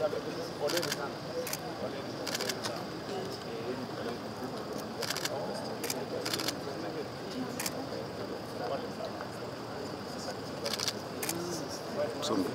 Songa.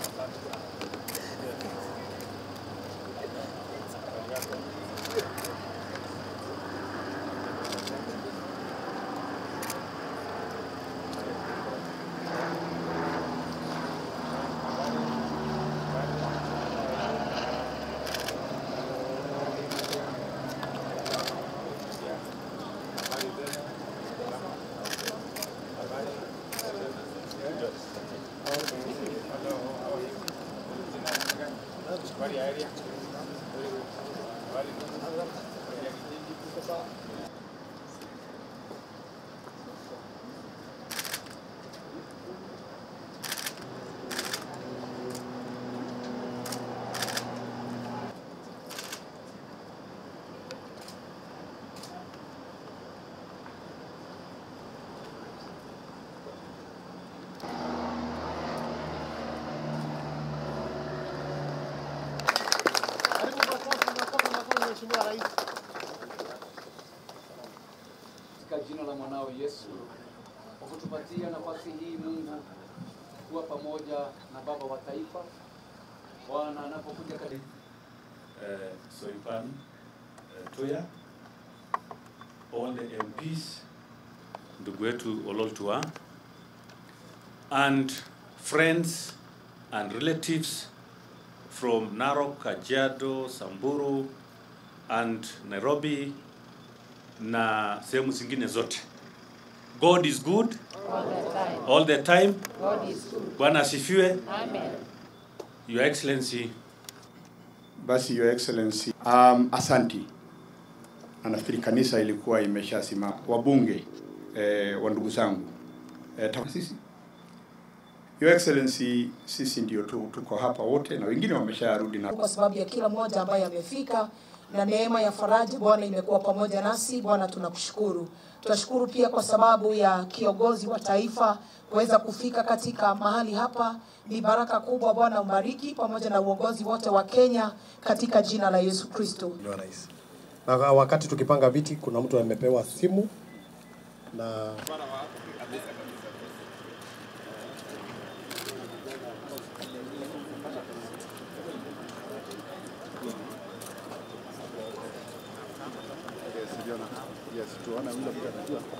Karibu makofi, makofi, makofi, Mheshimiwa Rais. katika jina la mwanao Yesu kwa kutupatia nafasi hii Mungu kuwa pamoja na baba wa taifa Bwana anapokuja katika uh, Soipan uh, Toya, all the MPs, ndugu wetu Ololtua, and friends and relatives from Narok, Kajiado, Samburu and Nairobi na sehemu zingine zote. God is good all the time. Bwana asifiwe. Your Excellency, Basi Your Excellency, um, asanti. Na nafikiri kanisa ilikuwa imeshasimama. Wabunge eh, wa ndugu zangu eh, ta- sisi Your Excellency, sisi ndio tu, tuko hapa wote na wengine wamesharudi na kwa sababu ya kila mmoja ambaye amefika na neema ya faraja Bwana imekuwa pamoja nasi. Bwana tunakushukuru. Tunashukuru pia kwa sababu ya kiongozi wa taifa kuweza kufika katika mahali hapa. Ni baraka kubwa. Bwana umbariki pamoja na uongozi wote wa Kenya katika jina la Yesu Kristo. Mheshimiwa Rais. Na wakati tukipanga viti, kuna mtu amepewa simu na Yes, tuona yule mtu anajua.